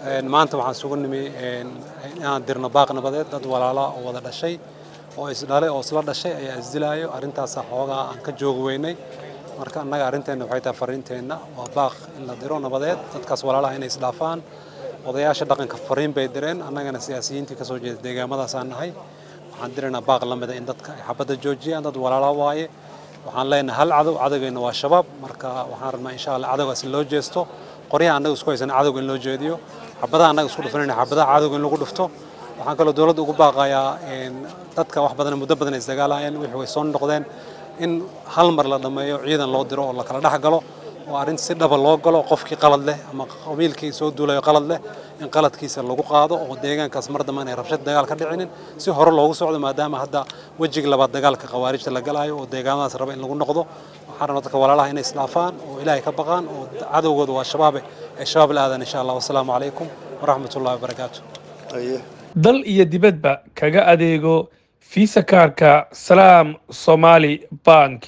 maanta waxaan sugu nimi inaan dirno baaq nabadeed dad walaala oo wada dhashay oo isdhalay oo isla dhashay ayaa isdilaayo arrintaasa xoogaa aan ka joogi weynay marka annaga arrinteenna waxay tahay fariinteenna waa baaq in la diro nabadeed dadkaas walaalaha inay isdhaafaan odayaasha dhaqanka fariin bay direen annagana siyaasiyiintii ka soo jeeda deegaamadaasaan nahay waxaan diraynaa baaq la mida in dadka ay xabadda joojiyaan dad walaala waaye waxaan leenahay hal cadow cadowgeenna waa shabaab marka waxaan rabnaa insha allah cadowgaas in loo jeesto qoryaha annaga isku haysana cadowga in loo jeediyo xabadaha annaga isku dhufanayna xabadaha cadowga in lagu dhufto waxaan kaloo dowladda ugu baaqayaa dadka wax badan muddo badan ay isdagaalayeen wixii way soo noqdeen in hal mar la dhammeeyo ciidan loo diro oo la kala dhex galo oo arrin si dhaba loo galo qofkii qalad leh ama qabiilkii soo duulayo qalad leh in qaladkiisa lagu qaado oo deegaankaas mar dambe inay rabshad dagaal ka dhicinin si hore loogu socdo maadaama hadda wejiga labaad dagaalka khawaarijta la galaayo oo deegaamadaas raba in lagu noqdo waxaan rabnaa dadka walaalaha inay isdhaafaan oo ilaahay ka baqaan oo cadowgooda waa shabaabe ay shabaab la aadaan insha allah wasalaamu calaykum waraxmatullahi wabarakaatu dal iyo dibadba kaga adeego fiisa kaarka salaam somaali bank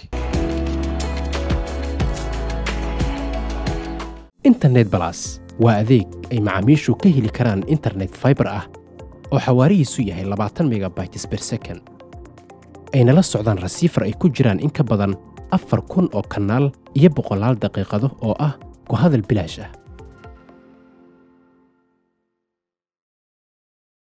internet balas waa adeeg ay macaamiishu ka heli karaan internet faibar ah oo xawaarihiisu yahay labaatan megabytes ber second ayna la socdaan rasiifar ay ku jiraan in ka badan afar kun oo kanaal iyo boqolaal daqiiqado oo ah ku hadal bilaash ah